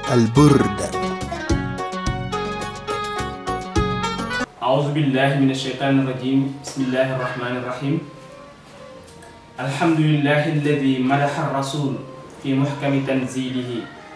البرد أعوذ بالله من الشيطان الرجيم بسم الله الرحمن الرحيم الحمد لله الذي مدح الرسول في محكم تنزيله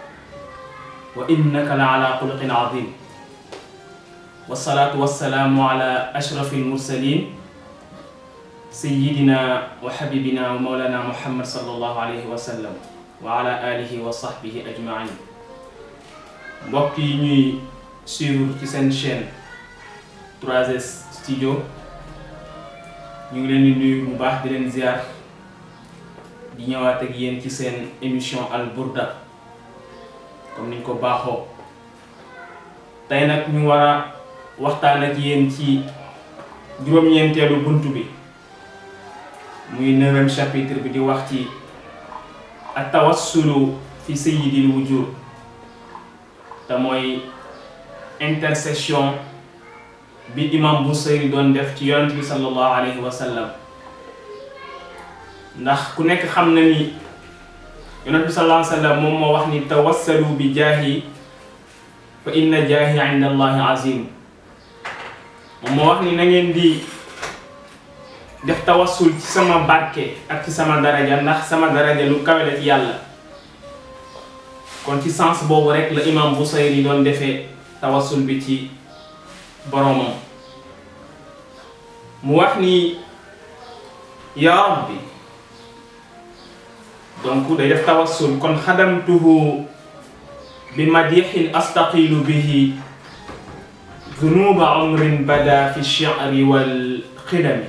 وإنك لعلى خلق عظيم والصلاة والسلام على أشرف المرسلين سيدنا وحبيبنا ومولانا محمد صلى الله عليه وسلم وعلى آله وصحبه أجمعين mbokk yi ñuy suivre ci seen chaîne 3S studio ñu ngi leen di nuyu bu baax di leen ziar di ñëwaat ak yéen ci seen émission Al Burda comme niñ ko baaxoo tey nag ñu war a waxtaan ak yéen ci juróom-ñeenteelu bunt bi muy neuvième chapitre bi di wax ci at tawassulu fi sayyidil wujud te mooy intercession bi imam Busayri doon def ci yonent bi sallallahu alayhi wa sallam ndax ku nekk xam na ni yonent bi sallallahu alayhi wa sallam moom moo wax ni tawassalu bi jaahi fa inna jaahi inda allahi azim moom moo wax ni na ngeen di def tawassul ci sama barke ak ci sama daraja ndax sama daraja lu kawe la ci yàlla kon ci sens boobu rek la imam Busayri doon defee tawassul bi ci boromam mu wax ni ya rabbi donc day def tawassul kon xadamtuhu bi madixin astaqilu bihi zunuba umrin bada fi shi'ri wal xidami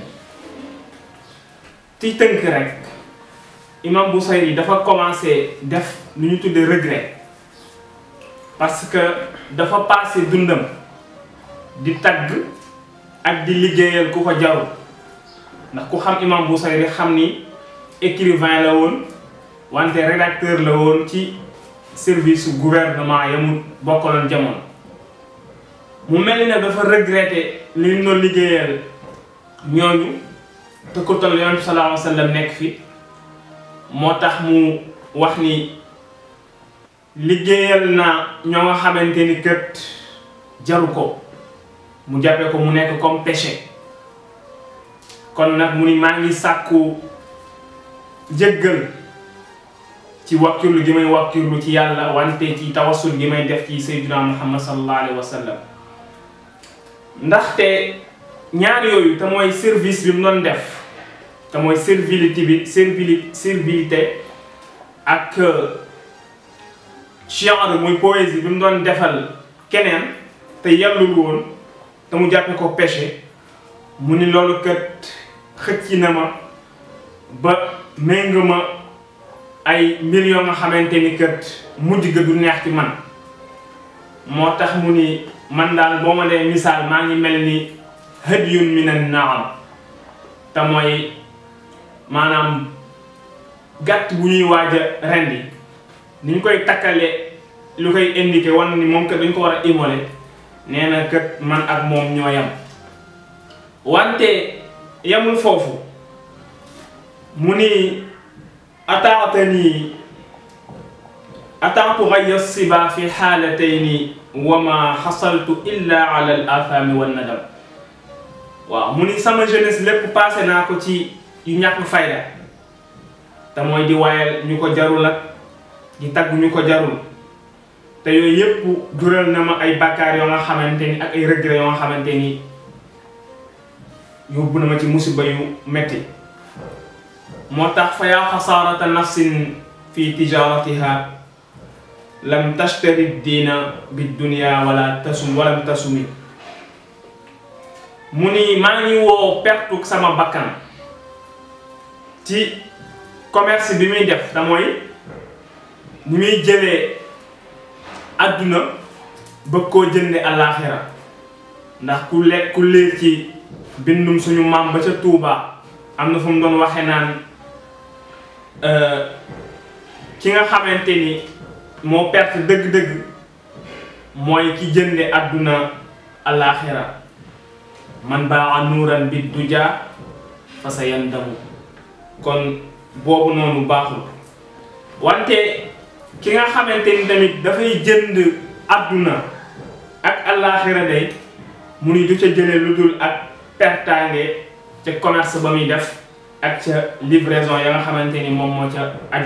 ci tënk rek imam Busayri dafa commencé def lu ñu tuddee regret parce que dafa passé dundam di tagg ak di liggéeyal ku ko jarul ndax ku xam imam Busayri xam ni écrivain la woon wante rédacteur la woon ci service gouvernement ya mu bokkaloon jamono mu mel ni nag dafa regretté li ñu doon liggéeyal ñooñu te ko toll yonent bi sallallahu alayhi wa sallam nekk fi moo tax mu wax ni liggéeyal na ñoo nga xamante ni kët jaru ko mu jàppee ko mu nekk comme péché kon nag mu ni maa ngi sàkku jéggal ci wakkirlu gi may wakkirlu ci yàlla wante ci tawassul gi may def ci sayyidina muhammad sallallahu alayhi wa sallam ndaxte ñaar yooyu te mooy service bi mu doon def te mooy servilité bi servili servilité ak chienre muy poésie bi mu doon defal keneen te yellul woon te mu jàppe ko péché mu ni loolu kat xëcc na ma ba méng ma ay mbir yoo nga xamante ni kat mujj ga du neex ci man moo tax mu ni man daal boo ma dee misaal maa ngi mel ni hadyun minan naam te mooy maanaam gàtt bu ñuy waaj a rendi ni ñu koy takkale lu koy indiqué wan ni moom kat dañ ko war a immoler nee na kat man ak moom ñoo yam wante yamul foofu mu ni ataatani ataatu gaya siba fi xaalatayni wa ma xasaltu illa ala al athami wan nadam waaw mu ni sama jeunesse lépp passé naa ko ci yu ñàkk fayda te mooy di waayal ñu ko jarul ak di tagg ñu ko jarul te yooyu yépp jural na ma ay bàkkaar yoo nga xamante ni ak ay regret yoo nga xamante ni yóbbu na ma ci musiba yu metti moo tax fa yaa xasaarata nafsin fi tijaratiha lam tashtari diina bi dunia wala tasum walam tasumi mu ni maa ngi woo pertuk sama bakkan ci commerce bi muy def da mooy ni muy jëlee àdduna bëgg koo jënde àllaaxira ndax ku lekk ku leer ci bindum suñu maam ba ca Tuuba am na fu mu doon waxe naan ki nga xamante ni moo perte dëgg-dëgg mooy ki jënde àdduna àllaaxira man baa nuuran bi duja fa sa yandamu kon boobu noonu baaxul wante ki nga xamante ni tamit dafay jënd àdduna ak allaaxira day mu ni du ca jële lu dul ak pertaange ca commerce ba muy def ak ca livraison ya nga xamante ni moom moo ca aju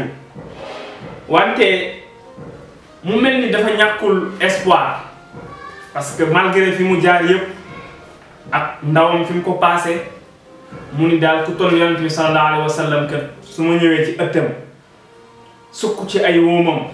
wante mu mel ni dafa ñàkkul espoir parce que malgré fi mu jaar yëpp ak ndawam fi mu ko passé mu ni daal ku toll yonent bi sallallahu alayhi wa sallam kat su ma ñëwee ci ëttam sukk ci ay wóomam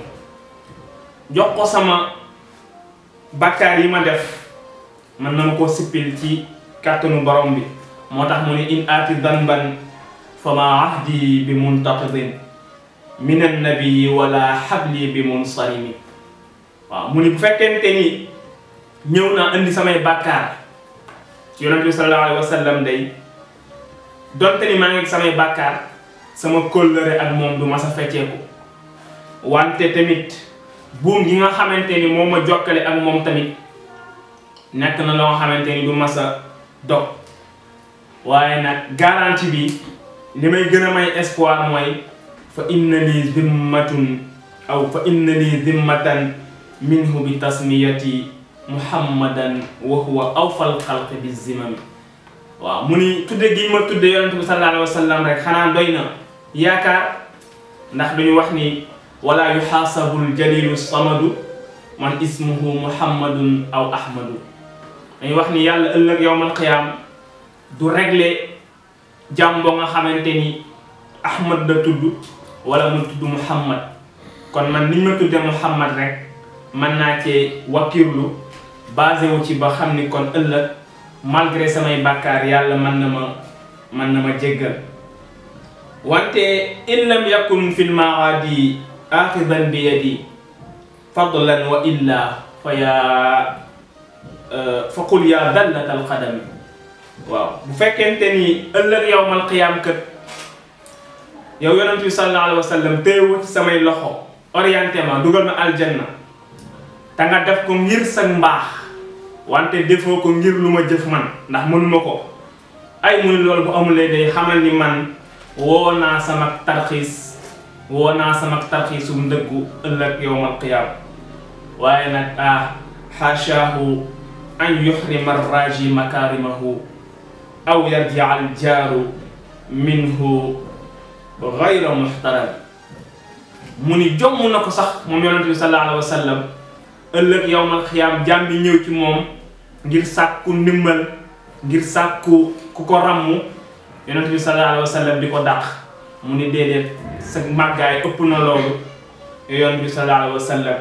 jox ko sama bàkkaar yi ma def mën na ma koo sippil ci kàttanu borom bi moo tax mu ni in aati danban fa ma ahdi bi muntaqidin min annabii wala xabli bi munsarimi waaw mu ni bu fekkente ni ñëw naa indi samay bàkkaar ci yonent bi sallallahu alayhi wa sallam day donte ni maa ngi samay bàkkaar sama kóllëre ak moom du ma sa fecceeku wante tamit buum gi nga xamante ni moom ma jokkale ak moom tamit nekk na loo xamante ni du ma sa dog waaye nag garantie bi li may gën a may espoir mooy fa inna li zimmatun aw fa inna li zimmatan minhu bi tasmiyati muhammadan wa huwa awfal xalqi bi zimami waaw mu ni tudde gi ma tudde yonente bi sallallahu alayhi wa sallam rek xanaa doy na yaakaar ndax duñu wax ni wala yuxaasabul jalilu samadu man ismuhu muhammadun aw ahmadu dañuy wax ni yàlla ëllëg yowmal qiyaam du régler jàmm boo nga xamante ni ahmad da tudd wala mu tudd muhammad kon man niñ ma tudde muhammad rek mën naa cee wakkirlu basé wu ci ba xam ni kon ëllëg malgré samay bàkkaar yàlla mën na ma mën na ma jéggal wante in lam yakun fi lmaadi axidan bi yadi fadlan wa illa fa yaa fa qul yaa dallat alqadami waaw bu fekkente ni ëllëg yowmal qiyaam kët yow yonent bi sallallahu alayhi wa sallam téewu ci samay loxo orienté ma dugal ma aljanna te nga def ko ngir sa mbaax wante defoo ko ngir lu ma jëf man ndax mënuma ko ay mu ni loolu bu amulee day xamal ni man woo naa sama tarxiis woo naa sama tarxiisu ndëggu ëllëg yowmal qiyaam waaye nag ah xaashaahu an yuxrima arraji makaarimahu aw yarjia aljaaru minhu gayra muxtaram mu ni jomm na ko sax moom yonente bi sallallahu alayhi wa sallam ëllëg yowmal xiyaam jaam bi ñëw ci moom ngir sàkku ndimbal ngir sàkku ku ko ràmm yonent bi sallallahu alayhi wa sallam di ko dàq mu ni déedéet sa màggaay ëpp na loolu yonent bi sallallahu alayhi wa sallam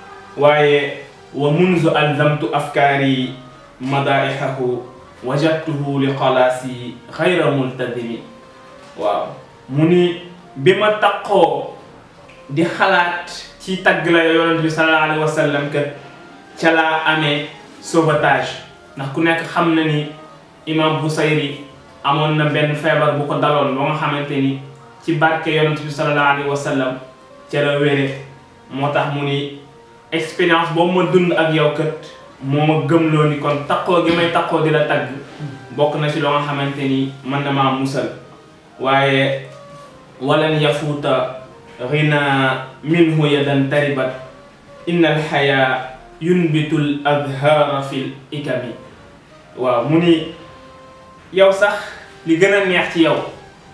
waaye wa munzu alzamtu afkaari madaihahu wajadtuhu li xalaasi xayra multazimi waaw mu ni bi ma taqoo di xalaat ci tagg la yonent bi sallallahu alayhi wa sallam kat ca laa amee sauvetage ndax ku nekk xam na ni imam Busayri amoon na benn feebar bu ko daloon ba nga xamante ni ci barke yonent bi sallallahu alayhi wa sallam ca la wére moo tax mu ni expérience boobu ma dund ak yow kat moo ma gëmloo ni kon taqoo gi may taqoo di la tagg bokk na ci loo nga xamante ni mën na maa musal waaye walan yafuuta ghina minhu yadan taribat inna alxaya yunbitu l adhaara fi l ikami waaw mu ni yow sax li gën a neex ci yow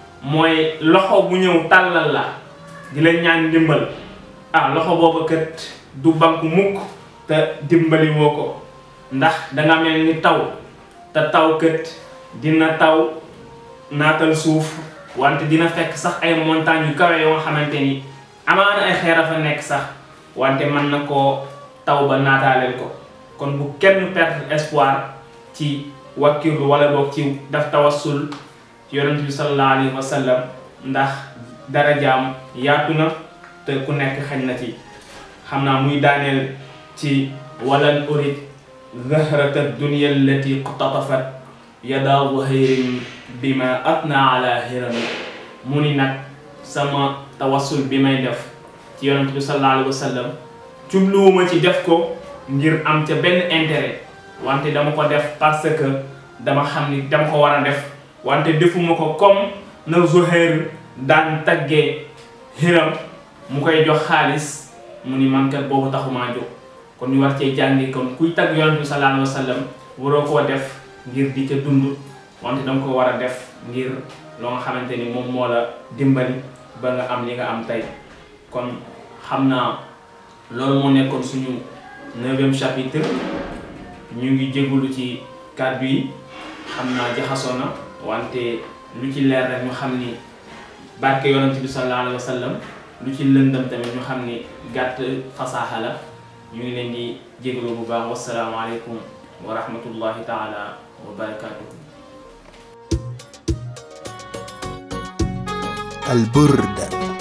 mooy loxo bu ñëw tàllal la di la ñaan ndimbal ah loxo boobu kat du banku mukk te dimbali woo ko ndax danga mel ni taw te taw kat dina taw naatal suuf wante dina fekk sax ay montagnes yu kawe yoo nga xamante ni amaana ay xeer a fa nekk sax wante mën na koo taw ba naataaleel ko kon bu kenn perdre espoir ci wakkirlu wala boog ci daf tawassul ci yonent bi sallallahu alayhi wa sallam ndax darajaam yaatu na te ku nekk xañ na ci xam naa muy daaneel ci walan urid zahrata dunya allati qtatafat yada zuhayrin bima atna ala hirami mu ni nag sama tawassul bi may def ci yonent bi sallallahu alayhi wa sallam jubluwuma ci def ko ngir am ca benn intérêt wante dama ko def parce que dama xam ni dama ko war a def wante defuma ko comme na Zuhair daan taggee Hiram mu koy jox xaalis mu ni man kat boobu taxumaa jóg kon ñu war cee jàngi kon kuy tagg yonent bi sallallahu alayhi wa sallam waroo koo def ngir di ca dund wante danga ko war a def ngir loo nga xamante ni moom moo la dimbali ba nga am li nga am tey kon xam naa loolu moo nekkoon suñu neuvième chapitre ñu ngi jégalu ci kàddu yi xam naa jaxasoo na wante lu ci leer rek ñu xam ni barke yonent bi sallallahu alayhi wa sallam lu ci lëndam tamit ñu xam ni gàtt fasaaxa la ñu ngi leen di jégalu bu baax wasalaamaaleykum wa rahmatullahi taala wa barakatuhu البرد